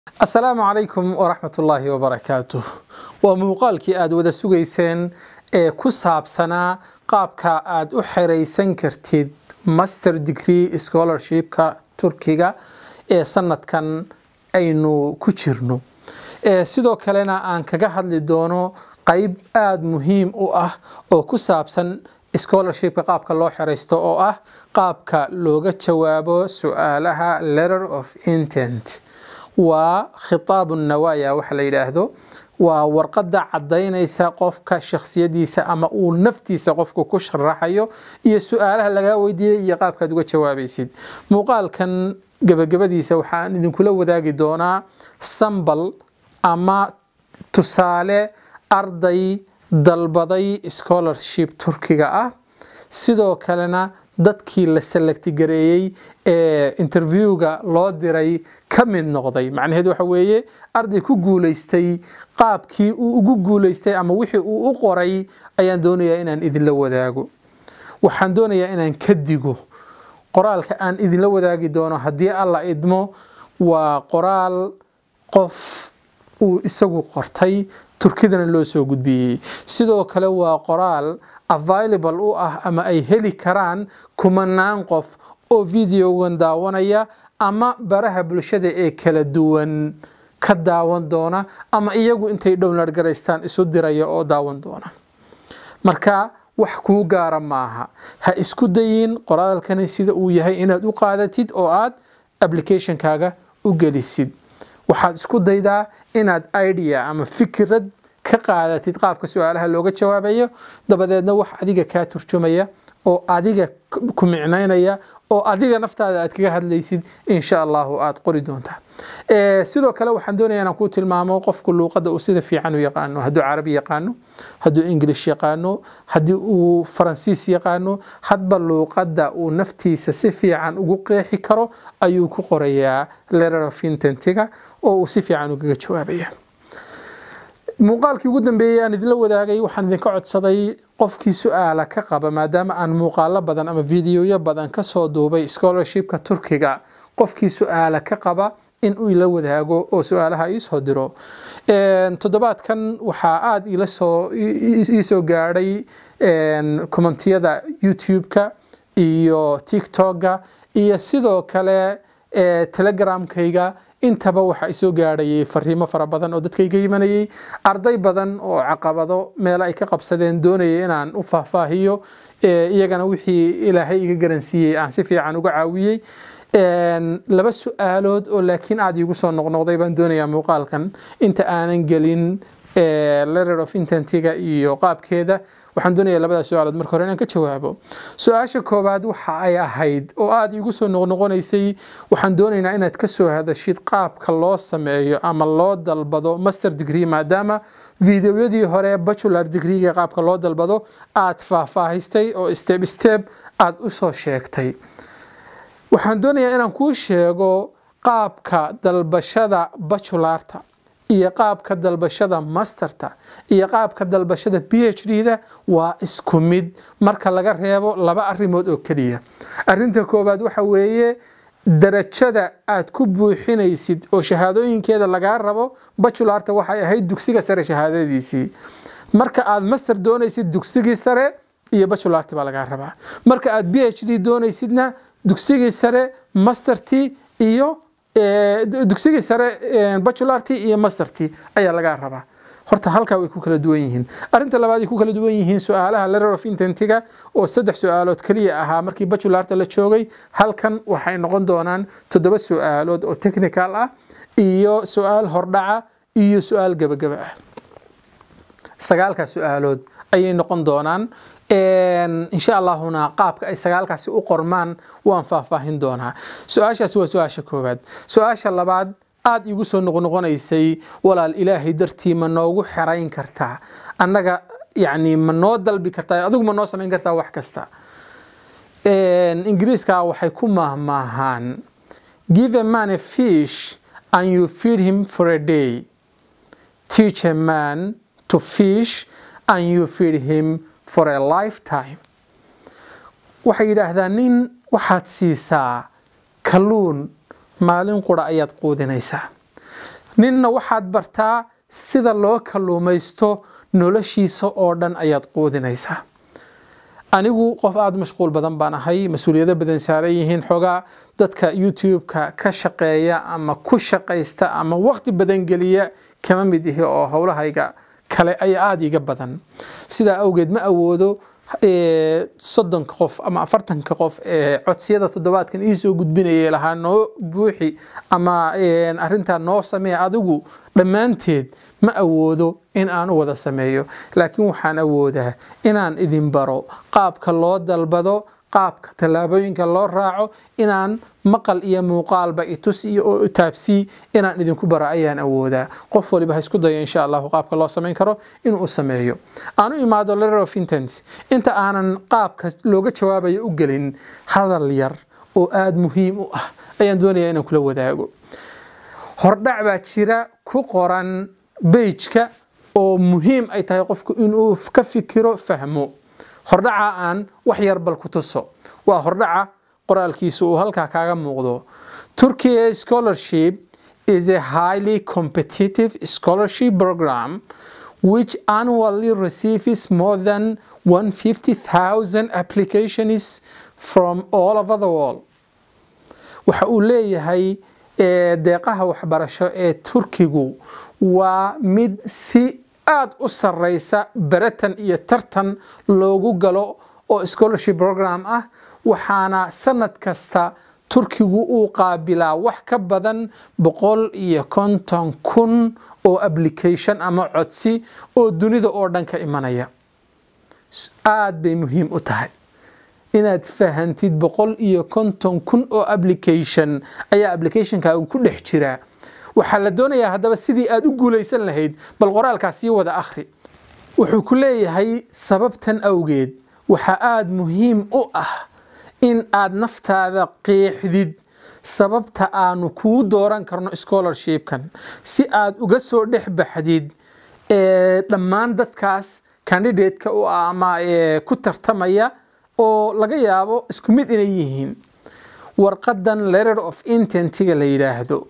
asalaamu calaykum waraxmat ullaahi wabarakaatuh waa muuqaalkii aada wada sugayseen ee ku saabsanaa qaabka aada u xeraysan kartid master degree scholarshipka turkiga ee sanadkan aynu ku jirno sidoo kalena aan kaga hadli doono qeyb aada muhiim u ah oo ku saabsan scholarshipka qaabka loo xeraysto oo ah qaabka looga jawaabo su-aalaha letter of intent waa khitaabu nawaaya waxa la yidhaahdo waa warqadda caddaynaysa qofka shakhsiyadiisa ama uu naftiisa qofku ku sharaxayo iyo su-aalaha lagaa weydiiyey iyo qaabkaad uga jawaabaysid muuqaalkan gebagabadiisa waxaan idinkula wadaagi doonaa sambal ama tusaale arday dalbaday scholarship turkiga ah sidoo kalena dadkii la selekti gareeyey ee interviewga loo diray ka mid noqday macnaheed waxa weeye arday ku guulaystay qaabkii uu ugu guulaystay ama wixii uu u qoray ayaan doonayaa inaan idinla wadaago waxaan doonayaa inaan ka digo qoraalka aan idinla wadaagi doono haddii alla idmo waa qoraal qof uu isagu qortay turkidana loo soo gudbiyey sidoo kale waa qoraal available u ah ama ay heli karaan kumanaan qof oo videogan daawanaya ama baraha bulshada ee kala duwan ka daawan doona ama iyagu intay download garaystaan isu diraya oo daawan doona marka wax kuu gaara maaha ha isku dayin qoraalkani sida uu yahay inaad u qaadatid oo aad applicationkaaga u gelisid waxaad isku daydaa inaad idea ama fikirad ka qaadatid qaabka su-aalaha looga jawaabayo dabadeedna wax adiga kaa turjumaya oo adiga ku micnaynaya oo adiga naftaada aad kaga hadlaysid insha allahu aad qori doontaa sidoo kale waxaan doonaya inaan kuu tilmaamo qofku luuqadda uu sida fiican u yaqaano hadduu carabi yaqaano hadduu english yaqaano haddii uu faransiis yaqaano hadba luuqadda uu naftiisa si fiican ugu qeexi karo ayuu ku qorayaa letter of intentiga oo uu si fiican ugaga jawaabaya muuqaalkii ugu dambeeyey aan idinla wadaagay waxaan idinka codsaday qofkii su-aala ka qaba maadaama aan muuqaalo badan ama videoyo badan kasoo duubay scholarshipka turkiga qofkii su-aala ka qaba in uu ila wadaago oo su-aalaha iisoo diro toddobaadkan waxaa aada iisoo gaadhay kommentiyada youtube-ka iyo tiktok-ga iyo sidoo kale telegramkayga intaba waxaa isoo gaadhayay fariimo fara badan oo dadkayga yimanayay arday badan oo caqabado meelo ay ka qabsadeen doonayay inaan u faahfaahiyo iyagana wixii ilaahay iga garansiiyey aan si fiican uga caawiyey laba su-aalood oo laakiin aada iigu soo noqnoqday baan doonayaa muuqaalkan inta aanan gelin letter of intentiga iyo qaabkeeda waxaan doonayaa labadaas su-aalood marka hore inaan ka jawaabo su-aasha koowaad waxa ay ahayd oo aada iigu soo noqnoqonaysay waxaan doonaynaa inaad ka soo hadashid qaabka loo sameeyo ama loo dalbado master degree maadaama videoyadii hore bachelor degreega qaabka loo dalbado aad faahfaahistay oo step step aada usoo sheegtay waxaan doonayaa inaan kuu sheego qaabka dalbashada bachularta iyo qaabka dalbashada masterta iyo qaabka dalbashada b h d da waa isku mid marka laga reebo laba arrimood oo keliya arinta koowaad waxa weeye darajada aad ku buuxinaysid oo shahaadooyinkeeda lagaa rabo bachularta waxay ahayd dugsiga sare shahaadadiisii marka aad master doonaysid dugsigii sare iyo bachularti baa lagaa rabaa marka aad b h d doonaysidna dugsigii sare masterti iyo dugsigii sare bachularti iyo masterti ayaa lagaa rabaa horta halkaa way ku kala duwan yihiin arinta labaad ay ku kala duwan yihiin su-aalaha letter of intentiga oo saddex su-aalood keliya ahaa markii bachularta la joogay halkan waxay noqon doonaan toddoba su-aalood oo technical ah iyo su-aal hordhaca iyo su-aal gebagaba ah sagaalkaa su-aalood ayay noqon doonaan insha allahuna qaabka ay sagaalkaasi u qormaan waan faahfaahin doonaa su-aashaasi waa su-aasha koowaad su-aasha labaad aada igu soo noqnoqonaysay walaal ilaahay dartii ma noogu xerayn kartaa annaga yani ma noo dalbi kartaa adigu ma noo samayn kartaa wax kasta ingiriiska waxay ku mahmaahaan give a man a fish and you feed him for a day teach a man to fish and you feed him for a lifetime waxay yidhaahdaan nin waxaad siisaa kalluun maalin qura ayaad quudinaysaa ninna waxaad bartaa sida loo kalluumaysto noloshiisa oo dhan ayaad quudinaysaa anigu qof aada mashquul badan baan ahay mas-uuliyado badan saaran yihiin xoogaa dadka youtube-ka ka shaqeeya ama ku shaqaysta ama waqti badan geliya kama mid ihi oo howlahayga kale ayaa aada iga badan sidaa awgeed ma awoodo soddonka qof ama afartanka qof ee codsiyada toddobaadkan iisoo gudbinayay lahaa noo buuxi ama arintaa noo samee adigu dhammaanteed ma awoodo in aan u wada sameeyo laakiin waxaan awoodaa inaan idin baro qaabka loo dalbado qaabka tallaabooyinka loo raaco inaan maqal iyo muuqaalba itus iyo taabsii inaan idinku baro ayaan awoodaa qof waliba ha isku dayo insha allahu qaabka loo samayn karo inuu sameeyo aan u imaado letter of intent inta aanan qaabka looga jawaabayo u gelin hadal yar oo aada muhiim u ah ayaan doonayaa inaan kula wadaago hordhac baa jira ku qoran beijka oo muhiim ay tahay qofku inuu ka fikiro fahmo hordhaca aan wax yar bal ku tuso waa hordhaca qoraalkiisu uu halkaa kaaga muuqdo turkiya scholarship is a highly competitive scholarship program which annually receives more than 150,000 applications from all over the world waxa uu leeyahay deeqaha waxbarasho ee turkigu waa mid si aada u sareysa baratan iyo tartan loogu galo oo scholarship program ah waxaana sanad kasta turkigu uu qaabilaa wax ka badan boqol iyo konton kun oo application ama codsi oo dunida oo dhan ka imanaya aada bay muhiim u tahay inaad fahantid boqol iyo konton kun oo application ayaa applicationkaagu ku dhex jiraa waxaa la doonayaa haddaba sidii aada u guulaysan lahayd bal qoraalkaas sii wada akhri wuxuu ku leeyahay sababtan awgeed waxaa aada muhiim u ah in aad naftaada qiixdid sababta aanu kuu dooran karno scholarshipkan si aad uga soo dhex baxdid dhammaan dadkaas candidateka u ah ama ku tartamaya oo laga yaabo isku mid inay yihiin warqadan letter of intentiga la yidhaahdo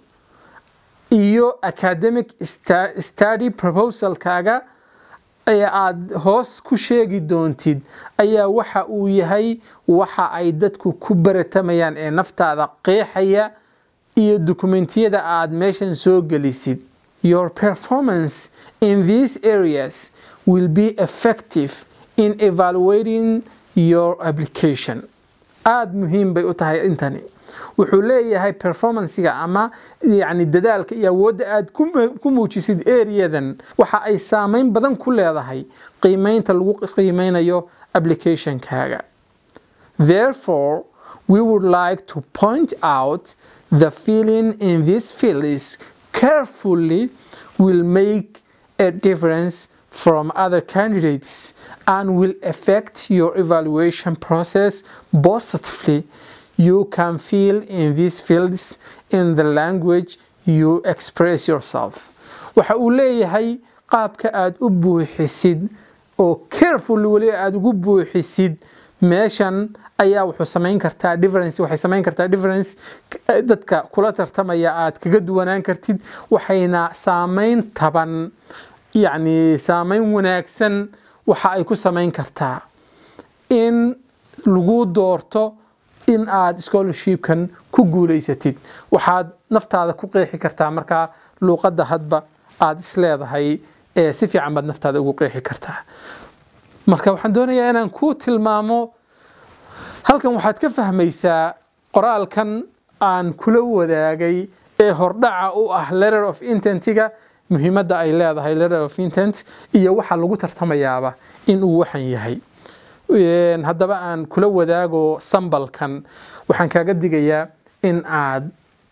iyo academic study proposalkaaga ee aada hoos ku sheegi doontid ayaa waxa uu yahay waxa ay dadku ku baratamayaan ee naftaada qeexaya iyo dukumentiyada aada meeshan soo gelisid your performance in these areas will be effective in evaluating your application aada muhiim bay u tahay intani wuxuu leeyahay performancega ama yani dadaalka iyo awoodda aad ku muujisid areadan waxa ay saameyn badan ku leedahay qiimeynta lagu qiimeynayo applicationkaaga therefore we would like to point out the feeling in this fields carefully will make a difference from other candidates and will affect your evaluation process positively you can feel in these fields in the language you express yourself waxa uu leeyahay qaabka aada u buuxisid oo careful weli aada ugu buuxisid meeshan ayaa wuxuu samayn kartaa difference waxay samayn kartaa difference dadka kula tartamaya aad kaga duwanaan kartid waxayna saameyn taban yacni saameyn wanaagsan waxa ay ku samayn kartaa in lagu doorto in aad scholarshipkan ku guulaysatid waxaad naftaada ku qeexi kartaa markaa luuqadda hadba aada isleedahay ee si fiican baad naftaada ugu qeexi kartaa marka waxaan doonayaa inaan ku tilmaamo halkan waxaad ka fahmaysaa qoraalkan aan kula wadaagay ee hordhaca u ah letter of intentiga muhiimadda ay leedahay letter of intent iyo waxa lagu tartamayaaba inuu waxan yahay haddaba aan kula wadaago sambalkan waxaan kaaga digayaa in aad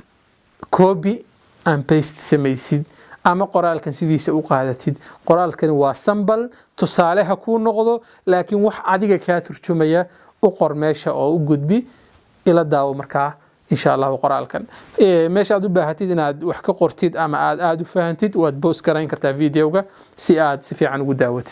coobi aan baste samaysid ama qoraalkan sidiisa u qaadatid qoraalkani waa sambal tusaale ha kuu noqdo laakiin wax adiga kaa turjumaya u qor meesha oo u gudbi ila daawo markaa insha allahu qoraalkan meesha aad u baahatid inaad wax ka qortid ama aad aada u fahantid waad boos garayn kartaa videoga si aad si fiican ugu daawatid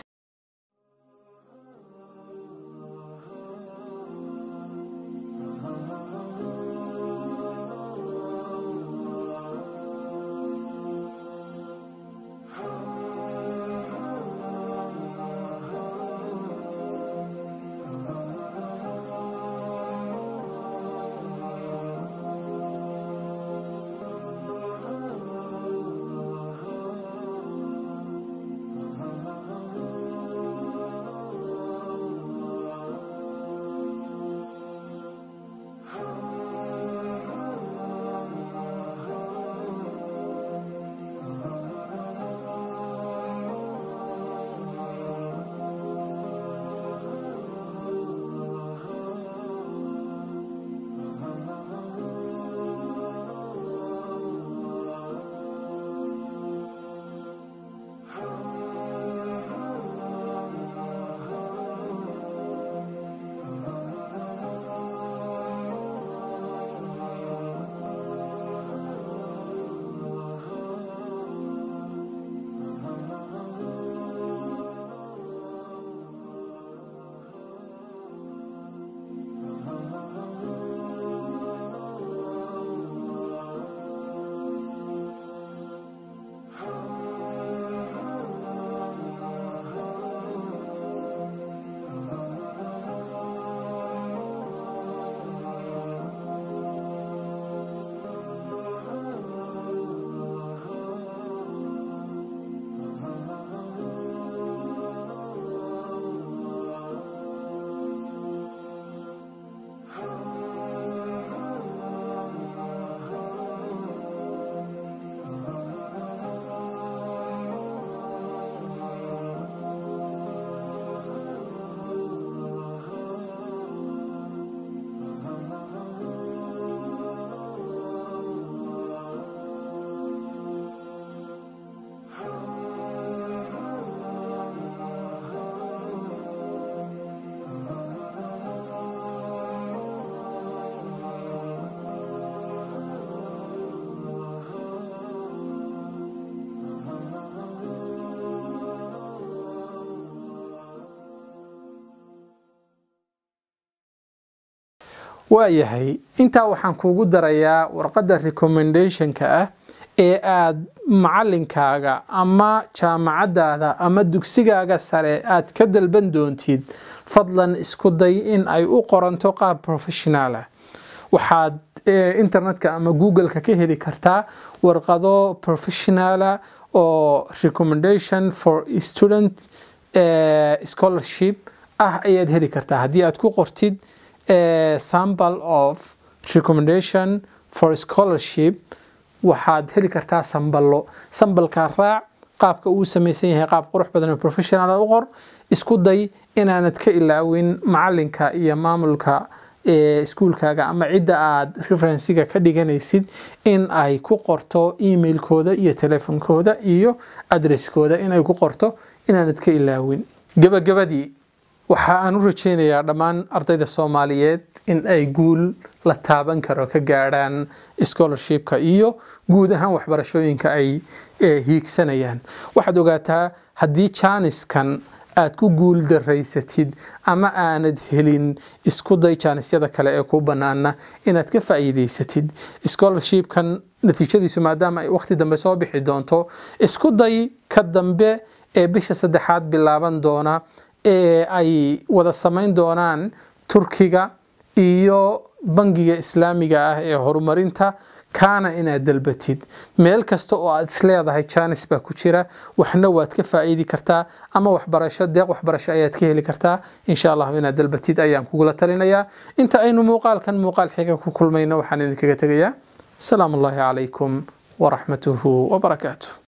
waayahay intaa waxaan kuugu darayaa warqadda recommendationka ah ee aad macalinkaaga ama jaamacadaada ama dugsigaaga sare aad ka dalban doontid fadlan isku day in ay u qoranto qaab professional ah waxaad internetka ama googleka ka heli kartaa warqado professionala oo recommendation for student scholarship ah ayaad heli kartaa haddii aad ku qortid sample of recommendation for scholarship waxaad heli kartaa samballo sambalkaa raac qaabka uu samaysan yahay qaab qurux badan oo professional u qor isku day inaanad ka ilaawin macalinka iyo maamulka iskuulkaaga ama cidda aad referensiga ka dhiganaysid in ay ku qorto emailkooda iyo telefonkooda iyo adresskooda in ay ku qorto inaanad ka ilaawin gabagabadii waxa aan u rajeynayaa dhammaan ardayda soomaaliyeed in ay guul la taaban karo ka gaadhaan scholarshipka iyo guud ahaan waxbarashooyinka ay hiigsanayaan waxaad ogaataa haddii jaaniskan aad ku guul daraysatid ama aanad helin isku day jaanisyada kale ee kuu bannaana inaad ka faa'iidaysatid scholarshipkan natiijadiisu maadaama ay waqti dambe soo bixi doonto isku day ka dambe ee bisha saddexaad bilaaban doona ee ay wada samayn doonaan turkiga iyo bangiga islaamiga ah ee horumarinta kaana inaad dalbatid meel kasta oo aad isleedahay jaanis baa ku jira waxna waad ka faa'iidi kartaa ama waxbarasho deeq waxbarasho ayaad ka heli kartaa insha allahu inaad dalbatid ayaan kugula talinayaa inta aynu muuqaalkan muuqaal xiga ku kulmayno waxaan idinkaga tegayaa asalaamu ullaahi calaykum waraxmatuhu wabarakaatuh